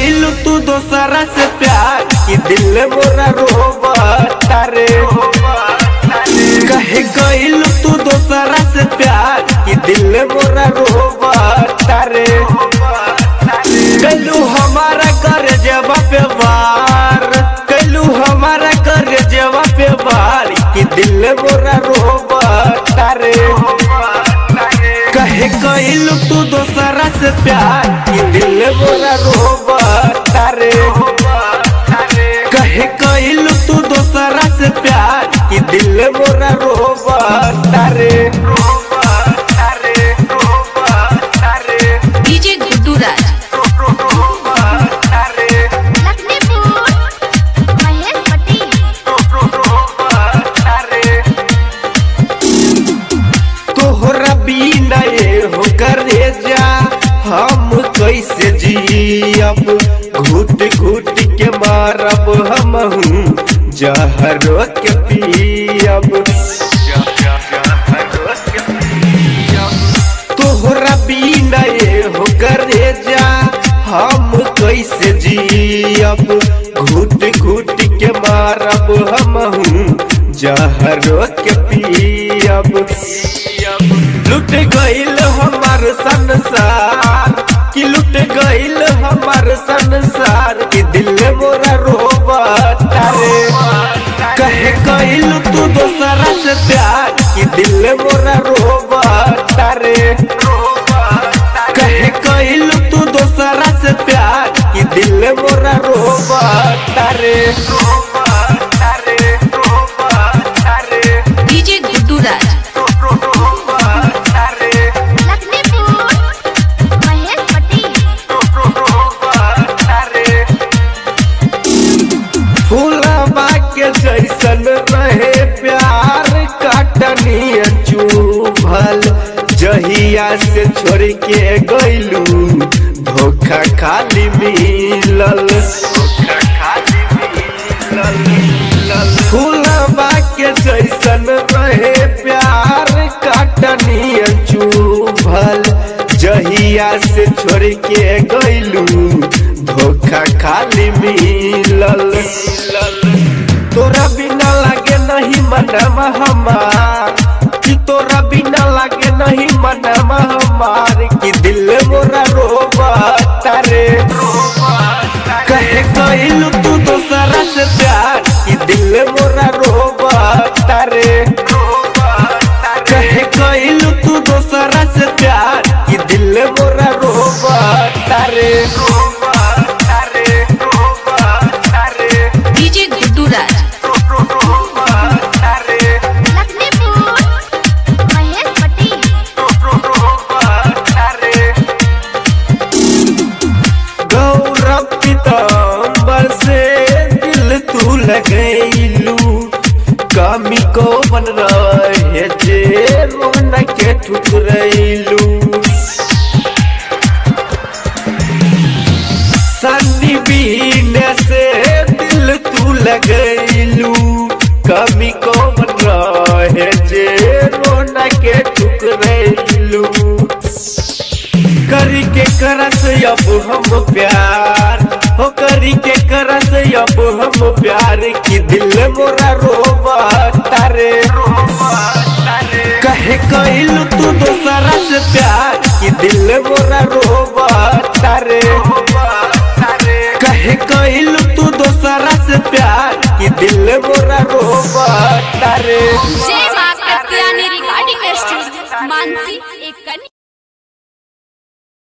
गइल तू दोसरा से प्यार कि दिल मोरा रोबता रे कहे गइल तू दोसरा से प्यार कि दिल मोरा रोबता रे कैलू हमारा कर जवा पे वार कैलू हमारा कर जवा पे वार कि दिल मोरा रोबता रे कहे कैल तू दोसरा से प्यार कि दिल मोरा रोबता रे कहे कैल तू दोसरा से प्यार कि दिल मोरा रोबता रे डीजे गुड्डू राज लखनपुर महेश पटेल तोहरा बिना ये हो करे जा हम कैसे जियब घुट घुट के मारब हम जहरो के पियब तोहरा बिना ये हो करे जा हम कैसे जियब घुट घुट के मारब हम जहरो के पियब लुट गइल हमार संसार कि लुट गइल हमार संसार कि दिल मोरा रोबता रे कहे गइल तू दोसरा से प्यार कि दिल मोरा रोबता रे कहे गइल तू दोसरा से प्यार कि दिल मोरा रोबता रे डीजे गुड्डू राज लखनपुर महेश पटेल फूलबा के जैसन रहे प्यार काटनी चुभल जहिया से छोड़ के गइलू धोखा खाली मिलल फूलबा के जैसन रहे प्यार काटनी चुभल जहिया से छोड़ के गइलू धोखा खाली मिलल तोरा बिना लागे नहीं मनवा हमार कि तोरा बिना लागे नहीं मनवा हमार कि दिल मोरा रोबता रे कहे गइल तू दोसरा से प्यार कि दिल मोरा रोबता रे कहे गइल तू दोसरा से प्यार कि दिल मोरा रोबता रे डीजे गुड्डू राज लखनपुर महेश पटेल गौरव पीताम्बर से दिल तू लगैलू कमी को बन रहे जे रोन के ठुकरैलू सन्नी बीने से दिल तू लगैलू कमी को बन रहे जे रोन के ठुकरैलू करी के करस अब हम प्यार हो करी के करस अब हम प्यार की दिल मोरा रोबता रे कहे कैल तू दोसरा से प्यार की दिल मोरा रोबता रे कहे कैल तू दोसरा से प्यार की दिल मोरा रोबता रे